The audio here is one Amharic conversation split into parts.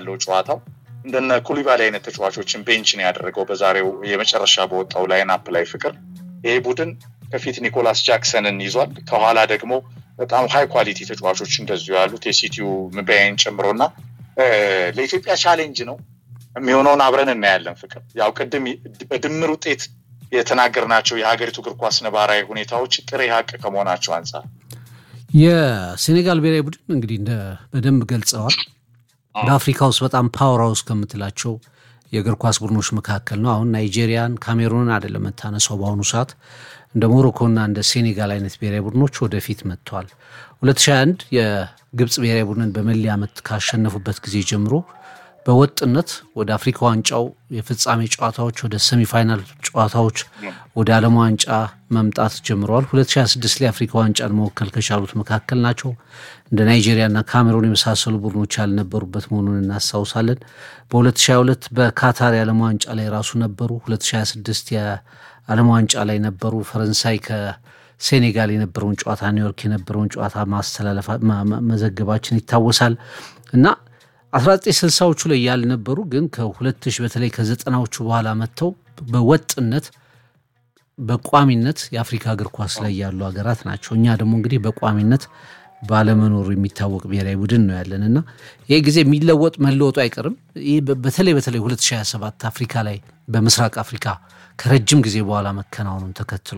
አለው ጨዋታው። እንደነ ኩሊባሊ አይነት ተጫዋቾችን ቤንች ነው ያደረገው በዛሬው የመጨረሻ በወጣው ላይናፕ ላይ ፍቅር። ይሄ ቡድን ከፊት ኒኮላስ ጃክሰንን ይዟል። ከኋላ ደግሞ በጣም ሃይ ኳሊቲ ተጫዋቾች እንደዚሁ ያሉት የሲቲው ምባይን ጨምሮና ለኢትዮጵያ ቻሌንጅ ነው የሚሆነውን አብረን እናያለን። ፍቅር ያው ቅድም በድምር ውጤት የተናገርናቸው የሀገሪቱ እግር ኳስ ነባራዊ ሁኔታዎች ጥሬ ሀቅ ከመሆናቸው አንጻር የሴኔጋል ብሔራዊ ቡድን እንግዲህ እንደ በደንብ ገልጸዋል። በአፍሪካ ውስጥ በጣም ፓወር ሃውስ ከምትላቸው የእግር ኳስ ቡድኖች መካከል ነው። አሁን ናይጄሪያን፣ ካሜሩንን አይደለም የምታነሳው በአሁኑ ሰዓት እንደ ሞሮኮና እንደ ሴኔጋል አይነት ብሔራዊ ቡድኖች ወደፊት መጥተዋል። 2021 የግብፅ ብሔራዊ ቡድንን በመለያ ምት ካሸነፉበት ጊዜ ጀምሮ በወጥነት ወደ አፍሪካ ዋንጫው የፍጻሜ ጨዋታዎች፣ ወደ ሰሚፋይናል ጨዋታዎች፣ ወደ ዓለም ዋንጫ መምጣት ጀምረዋል። 2026 ላይ አፍሪካ ዋንጫን መወከል ከቻሉት መካከል ናቸው። እንደ ናይጄሪያና ካሜሩን የመሳሰሉ ቡድኖች ያልነበሩበት መሆኑን እናስታውሳለን። በ2022 በካታር የዓለም ዋንጫ ላይ ራሱ ነበሩ። 2026 የዓለም ዋንጫ ላይ ነበሩ። ፈረንሳይ ከሴኔጋል የነበረውን ጨዋታ ኒውዮርክ የነበረውን ጨዋታ ማስተላለፍ መዘገባችን ይታወሳል እና 1960ዎቹ ላይ ያልነበሩ ግን ከ2000 በተለይ ከዘጠናዎቹ በኋላ መጥተው በወጥነት በቋሚነት የአፍሪካ እግር ኳስ ላይ ያሉ ሀገራት ናቸው። እኛ ደግሞ እንግዲህ በቋሚነት ባለመኖሩ የሚታወቅ ብሔራዊ ቡድን ነው ያለን እና ይህ ጊዜ የሚለወጥ መለወጡ አይቀርም። ይህ በተለይ በተለይ 2027 አፍሪካ ላይ በምስራቅ አፍሪካ ከረጅም ጊዜ በኋላ መከናወኑን ተከትሎ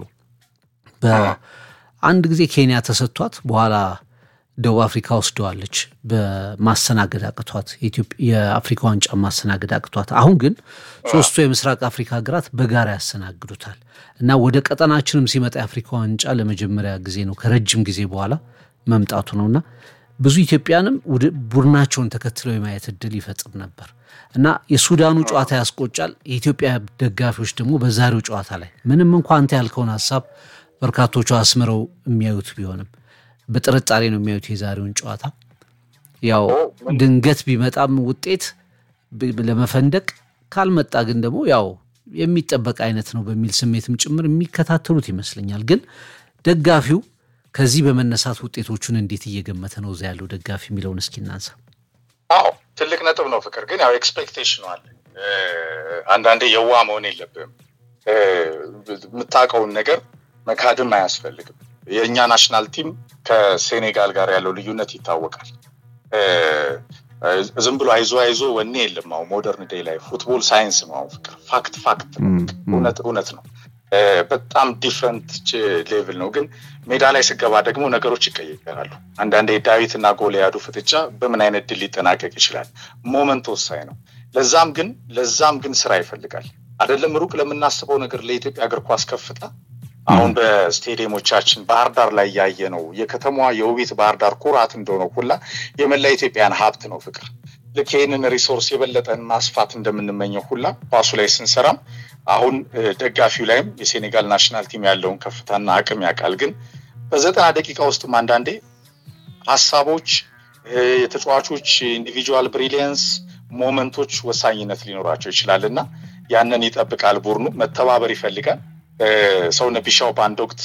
በአንድ ጊዜ ኬንያ ተሰጥቷት በኋላ ደቡብ አፍሪካ ወስደዋለች። በማስተናገድ አቅቷት የአፍሪካ ዋንጫ ማስተናገድ አቅቷት፣ አሁን ግን ሶስቱ የምስራቅ አፍሪካ ሀገራት በጋራ ያስተናግዱታል እና ወደ ቀጠናችንም ሲመጣ የአፍሪካ ዋንጫ ለመጀመሪያ ጊዜ ነው ከረጅም ጊዜ በኋላ መምጣቱ ነውና ብዙ ኢትዮጵያንም ቡድናቸውን ተከትለው የማየት እድል ይፈጥር ነበር እና የሱዳኑ ጨዋታ ያስቆጫል። የኢትዮጵያ ደጋፊዎች ደግሞ በዛሬው ጨዋታ ላይ ምንም እንኳ አንተ ያልከውን ሀሳብ በርካቶቹ አስምረው የሚያዩት ቢሆንም በጥርጣሬ ነው የሚያዩት የዛሬውን ጨዋታ። ያው ድንገት ቢመጣም ውጤት ለመፈንደቅ ካልመጣ ግን ደግሞ ያው የሚጠበቅ አይነት ነው በሚል ስሜትም ጭምር የሚከታተሉት ይመስለኛል። ግን ደጋፊው ከዚህ በመነሳት ውጤቶቹን እንዴት እየገመተ ነው እዛ ያለው ደጋፊ የሚለውን እስኪ እናንሳ። አዎ ትልቅ ነጥብ ነው ፍቅር። ግን ያው ኤክስፔክቴሽኑ አለ። አንዳንዴ የዋ መሆን የለብህም። የምታውቀውን ነገር መካድም አያስፈልግም። የእኛ ናሽናል ቲም ከሴኔጋል ጋር ያለው ልዩነት ይታወቃል። ዝም ብሎ አይዞ አይዞ ወኔ የለም። አሁን ሞደርን ዴይ ላይ ፉትቦል ሳይንስ ነው። አሁን ፍቅር ፋክት ፋክት እውነት እውነት ነው። በጣም ዲፍረንት ሌቭል ነው። ግን ሜዳ ላይ ስገባ ደግሞ ነገሮች ይቀየራሉ። አንዳንዴ ዳዊት እና ጎልያዱ ፍጥጫ በምን አይነት ድል ሊጠናቀቅ ይችላል? ሞመንት ወሳኝ ነው። ለዛም ግን ለዛም ግን ስራ ይፈልጋል። አይደለም ሩቅ ለምናስበው ነገር ለኢትዮጵያ እግር ኳስ ከፍታ አሁን በስቴዲየሞቻችን ባህር ዳር ላይ ያየ ነው የከተማዋ የውቢት ባህር ዳር ኩራት እንደሆነው ሁላ የመላ ኢትዮጵያን ሀብት ነው ፍቅር። ልክ ይህንን ሪሶርስ የበለጠን ማስፋት እንደምንመኘው ሁላ ኳሱ ላይ ስንሰራም አሁን ደጋፊው ላይም የሴኔጋል ናሽናል ቲም ያለውን ከፍታና አቅም ያውቃል። ግን በዘጠና ደቂቃ ውስጥም አንዳንዴ ሀሳቦች፣ የተጫዋቾች ኢንዲቪጁዋል ብሪሊየንስ ሞመንቶች ወሳኝነት ሊኖራቸው ይችላል እና ያንን ይጠብቃል ቡድኑ መተባበር ይፈልጋል። ሰውነ ቢሻው በአንድ ወቅት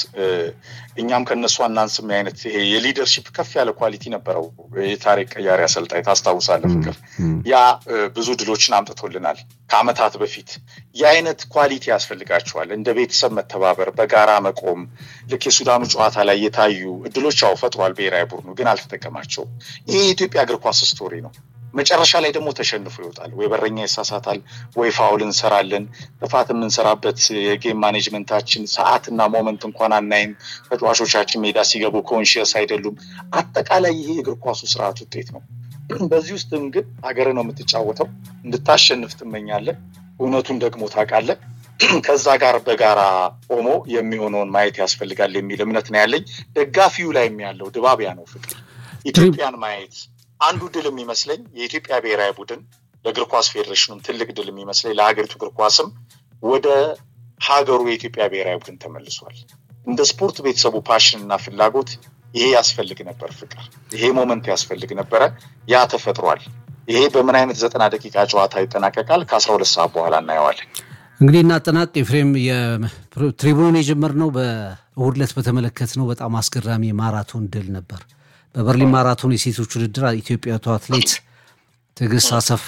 እኛም ከነሱ አናንስም አይነት ይሄ የሊደርሺፕ ከፍ ያለ ኳሊቲ ነበረው። የታሪክ ቀያሪ አሰልጣኝ ታስታውሳለህ ፍቅር? ያ ብዙ ድሎችን አምጥቶልናል ከአመታት በፊት። የአይነት ኳሊቲ ያስፈልጋቸዋል። እንደ ቤተሰብ መተባበር፣ በጋራ መቆም። ልክ የሱዳኑ ጨዋታ ላይ የታዩ እድሎች ያው ፈጥሯል ብሔራዊ ቡድኑ ግን አልተጠቀማቸውም። ይሄ የኢትዮጵያ እግር ኳስ ስቶሪ ነው። መጨረሻ ላይ ደግሞ ተሸንፎ ይወጣል። ወይ በረኛ ይሳሳታል፣ ወይ ፋውል እንሰራለን። ጥፋት የምንሰራበት የጌም ማኔጅመንታችን ሰዓትና ሞመንት እንኳን አናይም። ተጫዋቾቻችን ሜዳ ሲገቡ ኮንሽየስ አይደሉም። አጠቃላይ ይሄ የእግር ኳሱ ስርዓት ውጤት ነው። በዚህ ውስጥም ግን ሀገር ነው የምትጫወተው። እንድታሸንፍ ትመኛለህ። እውነቱን ደግሞ ታውቃለህ። ከዛ ጋር በጋራ ቆሞ የሚሆነውን ማየት ያስፈልጋል የሚል እምነት ነው ያለኝ። ደጋፊው ላይም ያለው ድባቢያ ነው ፍቅር ኢትዮጵያን ማየት አንዱ ድል የሚመስለኝ የኢትዮጵያ ብሔራዊ ቡድን ለእግር ኳስ ፌዴሬሽኑም ትልቅ ድል የሚመስለኝ ለሀገሪቱ እግር ኳስም ወደ ሀገሩ የኢትዮጵያ ብሔራዊ ቡድን ተመልሷል። እንደ ስፖርት ቤተሰቡ ፓሽን እና ፍላጎት ይሄ ያስፈልግ ነበር። ፍቅር ይሄ ሞመንት ያስፈልግ ነበረ። ያ ተፈጥሯል። ይሄ በምን አይነት ዘጠና ደቂቃ ጨዋታ ይጠናቀቃል? ከአስራ ሁለት ሰዓት በኋላ እናየዋለን። እንግዲህ እናጠናቅ። ኤፍሬም የትሪቡኑን የጀመርነው በእሁድ ዕለት በተመለከትነው በጣም አስገራሚ የማራቶን ድል ነበር። በበርሊን ማራቶን የሴቶች ውድድር ኢትዮጵያዊቷ አትሌት ትዕግስት አሰፋ